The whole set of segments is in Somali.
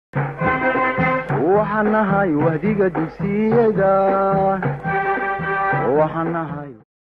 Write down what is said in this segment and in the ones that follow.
waxaan nahay wahdiga dugsiyada waxaan nahay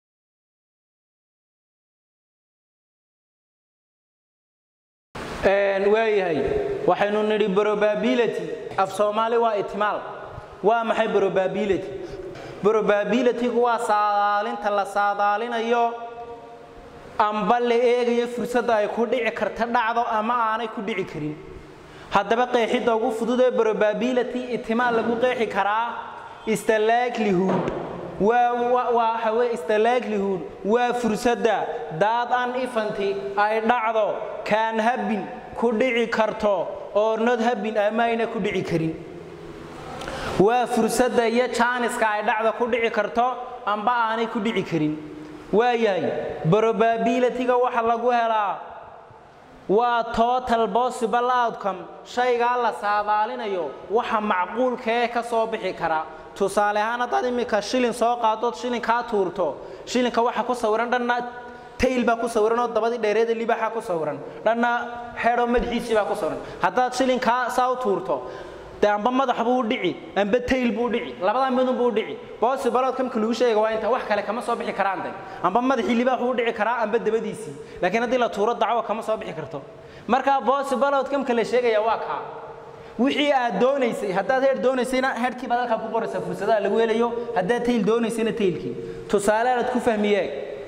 waayahay waxaynu nidhi probability af soomaali waa itimaal waa maxay probability probabilitygu waa saadaalinta la saadaalinayo amba la eegayo fursadda ay ku dhici karta dhacdo ama aanay ku dhici karin haddaba qeexidda ugu fudud ee probability itimaal lagu qeexi karaa is the likelihood waa waxa weye is the likelihood waa fursadda daad an ifanti ay dhacdo kaan habin ku dhici karto oo not habin ama ayna ku dhici karin waa fursadda iyo jaaniska ay dhacda ku dhici karto amba aanay ku dhici karin waayahay probabilityga waxa lagu helaa waa total possible outcome shaygaa la saadaalinayo waxa macquulka ee ka soo bixi kara tusaale ahaan haddaad iminka shilin soo qaadood shilin kaa tuurto shilinka waxa ku sawiran dhanna tayl baa ku sawiran oo dabadii dheereeda libaxa ku sawiran dhanna xeedhoo madaxiisii baa ku sawiran haddaad shilinkaa saa u tuurto dee amba madax buu dhici amba tayl buu dhici labadaa midun buu dhici boosibalood kamka lagu sheega waa inta wax kale kama soo bixi karaan de amba madaxii libaax buu dhici karaa amba dabadiisii laakiin haddii la tuuro dacwo kama soo bixi karto marka boosibalood kamka la sheegaya waa kaa wixii aad doonaysay haddaad heer doonaysayna heerkii baad halkaa ku qoraysaa fursadaha lagu helayo haddaad tayl doonaysayna taylkii tusaale aad ku fahmiye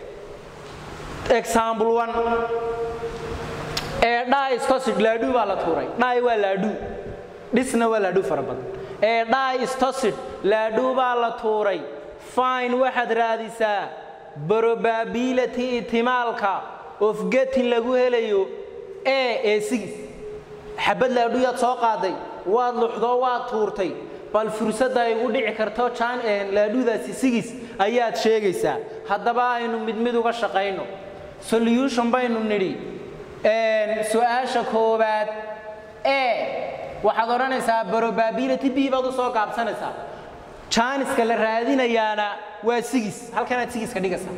example one ee dhaa iskosid laadhuu baa la tuuray dhaay waa laadhuu dhisna waa laadhuu fara badan ee dhaa istosid laadhuu baa la tuuray fine waxaad raadisaa probability itimaalka of getin lagu helayo ee ee sigis xabad laadhuuyaad soo qaaday waad luxdoo waad tuurtay bal fursadda ay ugu dhici karto laadhuudaasi sigis ayaad sheegaysaa haddaba aynu mid mid uga shaqayno solution baynu nidhi su-aasha koowaad ee waxaad odhanaysaa probability b baad u soo gaabsanaysaa jaaniska la raadinayaana waa sigis halkanaad sigiska dhigaysaa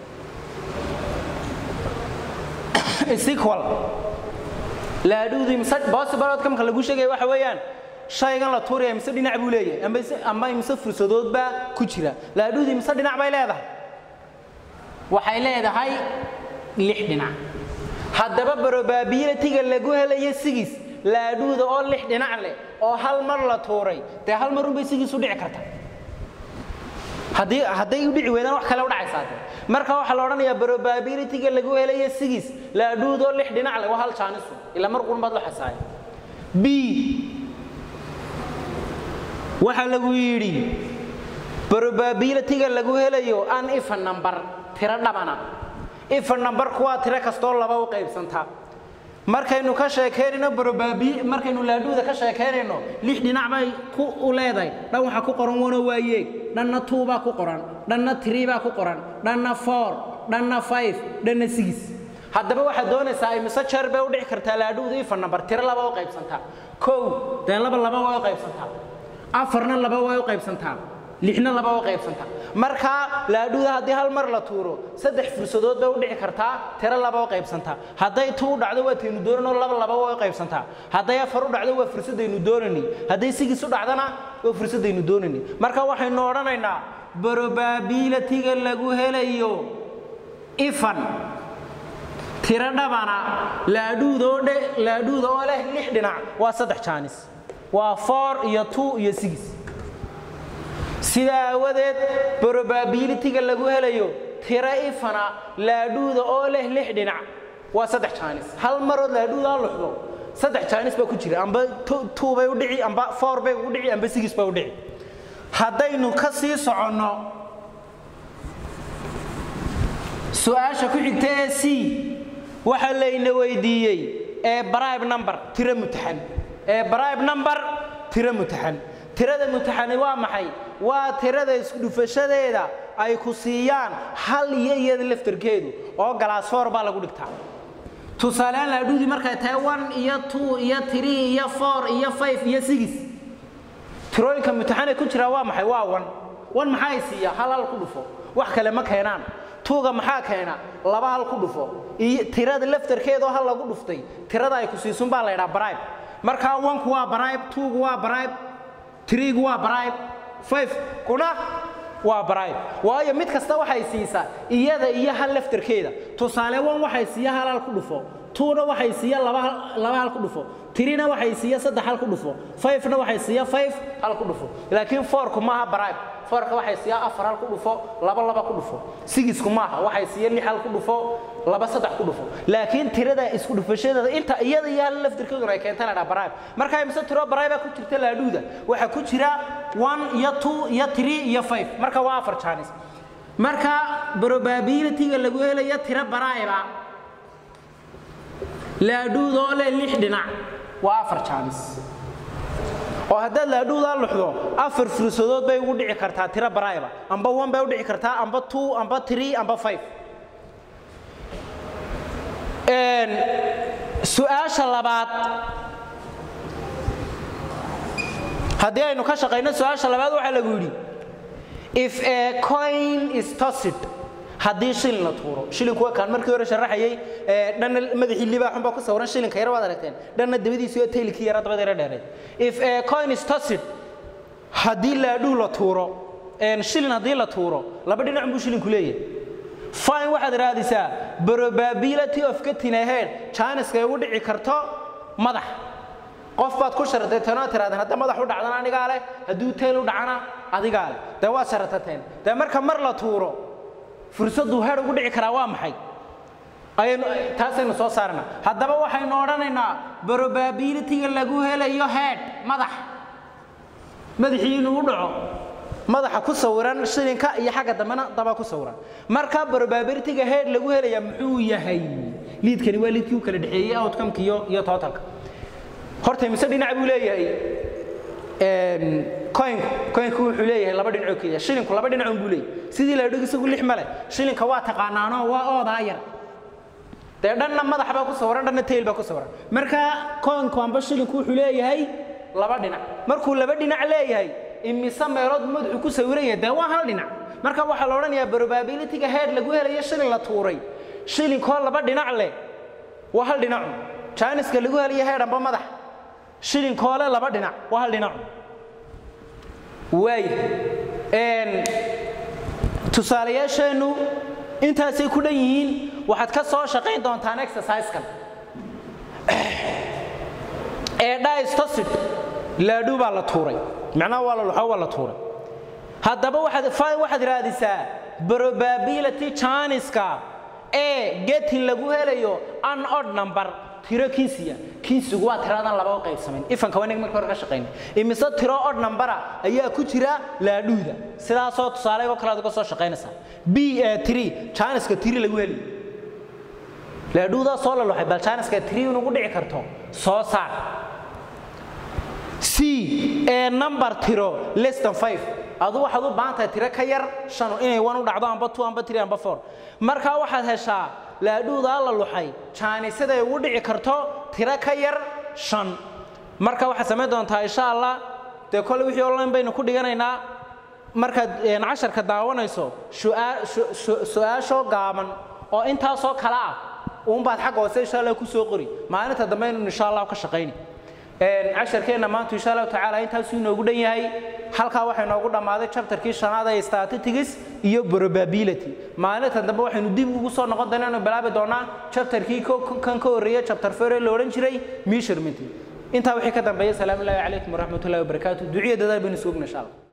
sequal laadhuudii mise possible outcome-ka lagu sheegaya waxa weeyaan shaygan la tuuraya mise dhinac buu leeyahay amba ama mise fursadood baa ku jira laadhuudii mise dhinac bay leedahay waxay leedahay lix dhinac haddaba probability-ga lagu helayo sigis laadhuuda oo lix dhinac leh oo hal mar la tuuray dee hal mar unbay sigiis u dhici karta haddii hadday u dhici weydaan wax kale u dhacaysaa de marka waxaa la odhanayaa probability-ga lagu helayo sigis laadhuud oo lix dhinac leh waa hal jaanisu ilaa mar qurun baad la xasaaya b waxaa lagu yidhi probability-ga lagu helayo an ifa number tiro dhabana ifa numberku waa tiro kastoo laba u qaybsanta markaynu ka sheekeynayno probabi markaynu laadhuuda ka sheekeynayno lix dhinac bay ku u leedahay dhan waxaa ku qoran wano waa yeeg dhanna two baa ku qoran dhanna three baa ku qoran dhanna four dhanna five dhanna six haddaba waxaad doonaysaa imise jeer bay u dhici kartaa laadhuuda ifa number tiro laba u qaybsantaa kow dee laba laba way u qaybsantaa afarna laba way u qaybsantaa lixna laba way qaybsantaa markaa laadhuuda haddii hal mar la tuuro saddex fursadood bay u dhici kartaa tiro laba u qaybsantaa hadday tu u dhacdo waa taynu doonanoo laba laba way u qaybsantaa hadday afar u dhacdo waa fursadaynu doonani hadday sigis u dhacdana waa fursadaynu doonani marka waxaynu odhanaynaa probability-ga lagu helayo ifan tiro dhabana laadhuuda oo dhe laadhuuda oo leh lix dhinac waa saddex jaanis waa four iyo two iyo six sidaa aawadeed probability-ga lagu helayo tiro ifana laadhuuda oo leh lix dhinac waa saddex jaanis hal marood laadhuudaa luxdo saddex jaanis baa ku jira amba two bay u dhici amba four bay ugu dhici amba six bay u dhici haddaynu ka sii soconno su-aasha ku xigta ee c waxaa layna weydiiyey ee bribe number tiro mutaxan ee bribe number tiro mutaxan tirada mutaxani waa maxay waa tirada isdhufashadeeda ay ku siiyaan hal iyo iyada laftarkeedu oo galaas foor baa lagu dhigtaa tusaaleaan laadhuudii markay tahay one iyo two iyo three iyo four iyo five iyo six tirooyinka mutaxane ku jira waa maxay waa one one maxay siiya hal hal ku dhufo wax kale ma keenaan tuuga maxaa keena laba hal ku dhufo iyo tirada laftarkeedoo hal lagu dhuftay tirada ay ku siisun baa la ydhaa bribe markaa onku waa bribe twogu waa bribe threegu waa bribe five kuna waa bribe waayo mid kasta waxay siisaa iyada iyo hal laftarkeeda tusaale one waxay siiya hal hal ku dhufo twona waxay siiya laba laba hal ku dhufo threena waxay siiya saddex hal ku dhufo fivena waxay siiya five hal ku dhufo laakiin fourku maaha bribe fourka waxay siiya afar hal ku dhufo laba laba ku dhufo sigisku maaha waxay siiya lix hal ku dhufo laba saddex ku dhufo laakiin tirada isku dhufashadeeda inta iyada iyo hal laftirkeeduna ay keenta la dhaa bribe marka imise tiro bribe ku jirta laadhuuda waxaa ku jira one iyo two iyo three iyo five marka waa afar jaanis marka probability-ga lagu helayo tiro bribe laadhuud oo leh lix dhinac waa afar jaanis oo haddaad laadhuudaa luxdo afar fursadood bay ugu dhici kartaa tiro barayba amba one bay u dhici kartaa amba two amba three amba five su-aasha labaad haddii aynu ka shaqayno su-aasha labaad waxaa lagu yidhi if a coin is tossed haddii shilin la tuuro shilinku waa kaan markii hore sharaxayay dhanna madaxii libaaxun baa ku sawiran shilinka yar waad aragteen dhanna dabadiisu iyo taylkii yara dabada yara dheereed if a coin is tossed haddii laadhuu la tuuro shilin haddii la tuuro laba dhinac buu shilinku leeyahay fine waxaad raadisaa probability of getting ahead janiska ay ugu dhici karto madax qof baad ku sharatateen oo tiraadeen hadda madax u dhacdana anigaa leh hadduu tayl u dhacana adigaa leh dee waad sharatateen dee marka mar la tuuro fursaddu heer ugu dhici karaa waa maxay ayaynu taasaynu soo saarnaa haddaba waxaynu odhanaynaa probability-ga lagu helayo head madax madaxii inuu u dhaco madaxa ku sawiran shilinka iyo xagga dambena daba ku sawiran marka probability-ga head lagu helaya muxuu yahay liidkani waa liidkii u kala dhexeeyey outcome-ka iyo iyo totalka horta mise dhinac buu leeyahay coinku coinku wuxuu leeyahay laba dhinacoo keliya shilinku laba dhinacun buu leeyahay sidii la dhig isagu lix male shilinka waa taqaanaanoo waa oodaa yar dee dhanna madax baa ku sawiran dhanna tail baa ku sawiran marka coinku amba shilinku wuxuu leeyahay laba dhinac markuu laba dhinac leeyahay imise meelood madaxu ku sawiran yahay dee waa hal dhinac marka waxaa la odhanayaa probability-ga head lagu helayo shilin la tuuray shilinkoo laba dhinac leh waa hal dhinacu janiska lagu helayo head amba madax shilinkoole laba dhinac waa hal dhinacu waay tusaalayaasheennu intaasay ku dhan yihiin waxaad ka soo shaqayn doontaan exercise-kan ee distosid laadhu baa la tuuray macnaha waa la luxo waa la tuuray haddaba waxaad waxaad raadisaa probability janiska ee getin lagu helayo an odd number tiro kiisiya kiisigu waa tiradan laba u qaybsamayn ifanka waa marka hore ka shaqaynay imise tiro odd numbera ayaa ku jira laadhuuda sidaasoo tusaale oo kale aad uga soo shaqaynaysaa b ee tiri janiska tiri lagu heli laadhuudaa soo la luxay bal janiska tiri inugu dhici karto soo saar c ee number tiro less than five adu waxaad u baahan tahay tiro ka yar shan inay wan u dhacdo amba two amba three amba four markaa waxaad heshaa laadhuudaa la luxay jaanisaday ugu dhici karto tiro ka yar shan marka waxaad samayn doontaa insha allah dee kole wixii online baynu ku dhiganaynaa markaad casharka daawanayso su-aashoo gaaban oo intaasoo kale ah uunbaad xagga hoose insha allah ku soo qori maalinta dambe inuu insha allah ka shaqayni casharkeenna maanta insha allahu tacaala intaasuu inoogu dhan yahay halkaa waxaa inoogu dhammaaday chapterkii shanaad ee statistics iyo probability maalinta dambe waxaynu dib ugu soo noqon doonaa inuu bilaabi doonaa chapterkii kan ka horreeya chapter four ee la odhan jiray measurement intaa wixii ka dambeeya salaamu llaahi calaykum waraxmatullahi wabarakaatu duciya dadaal baynu sugna insha allah